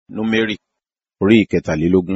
Númérì orí ìkẹtàlélógún.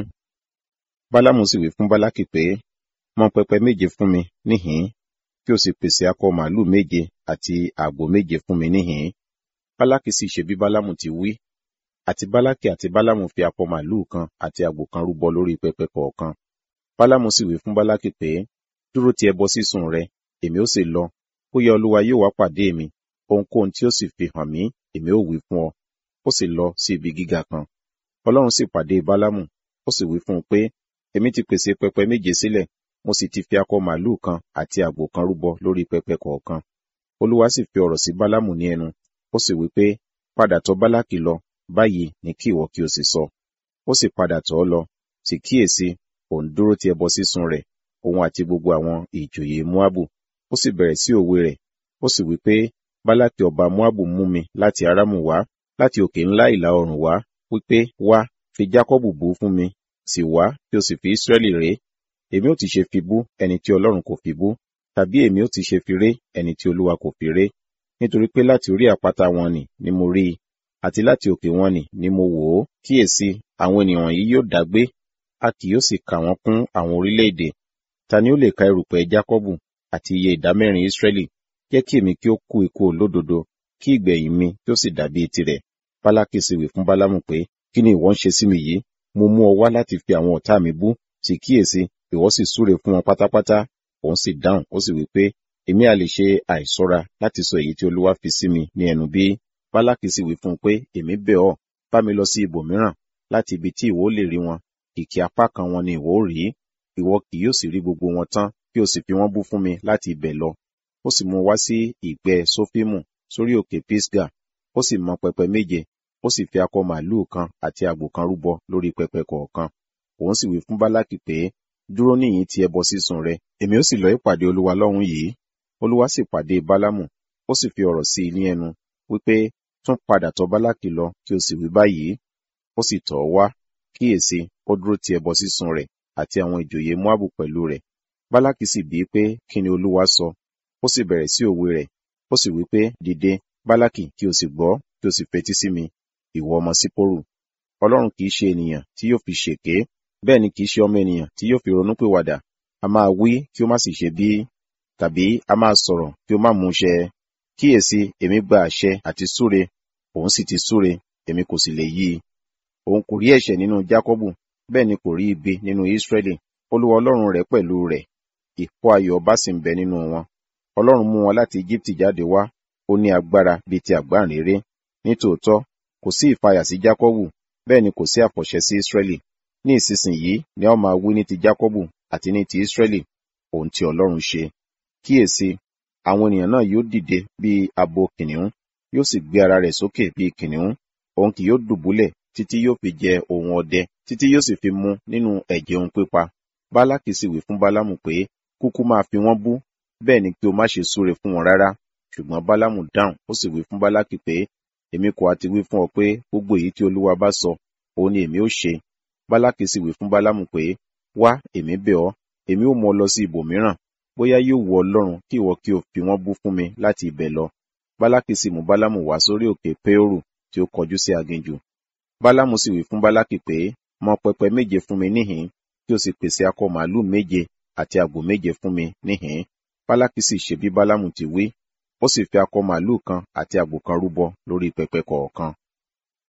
Bálámù sì wí fún Bálákì pé, mọ pẹpẹ méje fún mi níhìn-ín, kí o sì pèsè akọ màlúù méje àti àgbò méje fún mi níhìn-ín. Bálákì sì ṣe bí Bálámù ti wí. Àti Bálákì àti Bálámù fi akọ màlúù kan àti àgbò kan rúbọ lórí pẹpẹ kọ̀ọ̀kan. Bálámù sì wí fún Bálákì pé, dúró ti ẹbọ sísun rẹ, èmi ó sì lọ. Bóyá Olúwa yóò wá pàdé mi, ohunkóhun tí ó sì fi hàn mí, èmi ó wí fún ọ. Ó sì lọ sí ibi gíga kan. Ọlọ́run sì pàdé Bálámù, ó sì wí fún un pé, èmi ti pèsè pẹpẹ méje sílẹ̀, mo sì ti fi akọ màlúù kan àti àgbò kan rúbọ lórí pẹpẹ kọ̀ọ̀kan. Olúwa sì fi ọ̀rọ̀ sí Bálámù ní ẹnu, ó sì wí pé, padà tọ̀ Bálákì lọ, báyìí ni kí ìwọ kí o sì sọ. Ó sì padà tọ̀ ọ́ lọ, sì kíyèsi, òun dúró ti ẹbọ sísun rẹ̀, òun àti gbogbo àwọn ìjòyè Móábù. Ó sì bẹ̀rẹ̀ sí òwe rẹ̀, ó sì wí pé, Bálákì ọba Móábù mú mi láti Arámù wá, láti òkè ńlá ìlà oòrùn wá, wípé, wá, fi Jákọ́bù bú fún mi, sì wá, kí o sì fi Ísírẹ́lì ré. Èmi ó ti ṣe fi bú ẹni tí Ọlọ́run kò fi bú, tàbí èmi ó ti ṣe fi ré ẹni tí Olúwa kò fi ré. Nítorí pé láti orí àpáta wọn nì ni mo rí i, àti láti òkè wọn nì ni mo wò ó. Kíyèsi, àwọn ènìyàn yìí yóò dágbé, a kì yóò sì kà wọ́n kún àwọn orílẹ̀-èdè. Ta ni ó lè ka erùpẹ̀ Jákọ́bù àti iye ìdámẹ́rin Ísírẹ́lì? Jẹ́ kí èmi kí ó kú ikú olódodo, kí ìgbẹ̀yìn mi kí ó sì dàbí tirẹ̀. Bálákì sì wí fún Bálámù pé, kí ni ìwọ ń ṣe sí mi yìí? Mo mú ọ wá láti fi àwọn ọ̀tá mi bú, sì kíyèsi, ìwọ sì súre fún wọn pátápátá. Òun sì dáhùn, ó sì wí pé, èmi a lè ṣe àìṣọ́ra láti sọ èyí tí Olúwa fi sí mi ní ẹnu bí? Bálákì sì wí fún un pé, èmi bẹ̀ ọ́, bá mi lọ sí ibòmíràn, láti ibi tí ìwọ lè rí wọn. Kìkì apá kan wọn ni ìwọ ó rí. Ìwọ kì yóò sì rí gbogbo wọn tán, kí o sì fi wọ́n bú fún mi láti ibẹ̀ lọ. Ó sì mú wá sí ìgbẹ́ Sófímù, sórí òkè Pisga. Ó sì mọ pẹpẹ méje, ó sì fi akọ màlúù kan àti àgbò kan rúbọ lórí pẹpẹ kọ̀ọ̀kan. Òun sì wí fún Bálákì pé, dúró níyìn ti ẹbọ sísun rẹ, èmi ó sì lọ ìpàdé Olúwa lọ́hùn yìí. Olúwa sì pàdé Bálámù, ó sì fi ọ̀rọ̀ sí i ní ẹnu, wípé, tún padà tọ̀ Bálákì lọ, kí o sì wí báyìí. Ó sì tọ̀ ọ́ wá, kíyèsi, ó dúró ti ẹbọ sísun rẹ̀, àti àwọn ìjòyè Móábù pẹ̀lú rẹ̀. Bálákì sì bíi pé, kí ni Olúwa sọ? Ó sì bẹ̀rẹ̀ sí òwe rẹ̀, ó sì wí pé, dìde, Bálákì, kí o sì gbọ́, kí o sì fetí sí mi, ìwọ ọmọ Sípórù. Ọlọ́run kìí ṣe ènìyàn tí yóò fi ṣèké, bẹ́ẹ̀ ni kìí ṣe ọmọ ènìyàn tí yóò fi ronúpìwàdà. A máa wí kí ó má sì ṣe bí, tàbí a máa sọ̀rọ̀ kí ó má mú ṣẹ. Kíyèsi, èmi gba àṣẹ àti súre, òun sì ti súre, èmi kò sì lè yí i. Òun kò rí ẹ̀ṣẹ̀ nínú Jákọ́bù, bẹ́ẹ̀ ni kò rí ibi nínú Ísírẹ́lì. Olúwa Ọlọ́run rẹ̀ pẹ̀lú rẹ̀, ìkó ayọ̀ ọba sì ń bẹ nínú wọn. Ọlọ́run mú wọn láti Íjíbítì jáde wá, ó ní agbára bíi ti àgbáǹréré. Nítòótọ́, kò sí ìfàyà sí Jákọ́bù, bẹ́ẹ̀ ni kò sí àfọ̀ṣẹ sí Ísírẹ́lì. Ní ìsinsìnyí ni a ó máa wí ní ti Jákọ́bù àti ní ti Ísírẹ́lì, ohun tí Ọlọ́run ṣe. Kíyèsi, àwọn ènìyàn náà yóò dìde bí abo kìnìún, yóò sì gbé ara rẹ̀ sókè bí kìnìún. Òun kì yóò dùbúlẹ̀ títí yóò fi jẹ ohun ọdẹ, títí yóò sì fi mu nínú ẹ̀jẹ̀ ohun pípa. Bálákì sì wí fún Bálámù pé, kúkú máa fi wọ́n bú, bẹ́ẹ̀ ni kí o má ṣe súre fún wọn rárá. Ṣùgbọ́n Bálámù dáhùn, ó sì wí fún Bálákì pé, èmi kò àti wí fún ọ pé gbogbo èyí tí Olúwa bá sọ, òun ni èmi ó ṣe. Bálákì sì wí fún Bálámù pé, wá, èmi bẹ̀ ọ́, èmi ó mú ọ lọ sí ibòmíràn, bóyá yóò wu Ọlọ́run kí ìwọ kí o fi wọ́n bú fún mi láti ibẹ̀ lọ. Bálákì sì mú Bálámù wá sórí òkè Péórù tí ó kọjú sí aginjù. Bálámù sì wí fún Bálákì pé, mọ pẹpẹ méje fún mi níhìn-ín, kí o sì pèsè akọ màlúù méje àti àgbò méje fún mi níhìn-ín. Bálákì sì ṣe bí Bálámù ti wí, ó sì fi akọ màlúù kan àti àgbò kan rúbọ lórí pẹpẹ kọ̀ọ̀kan.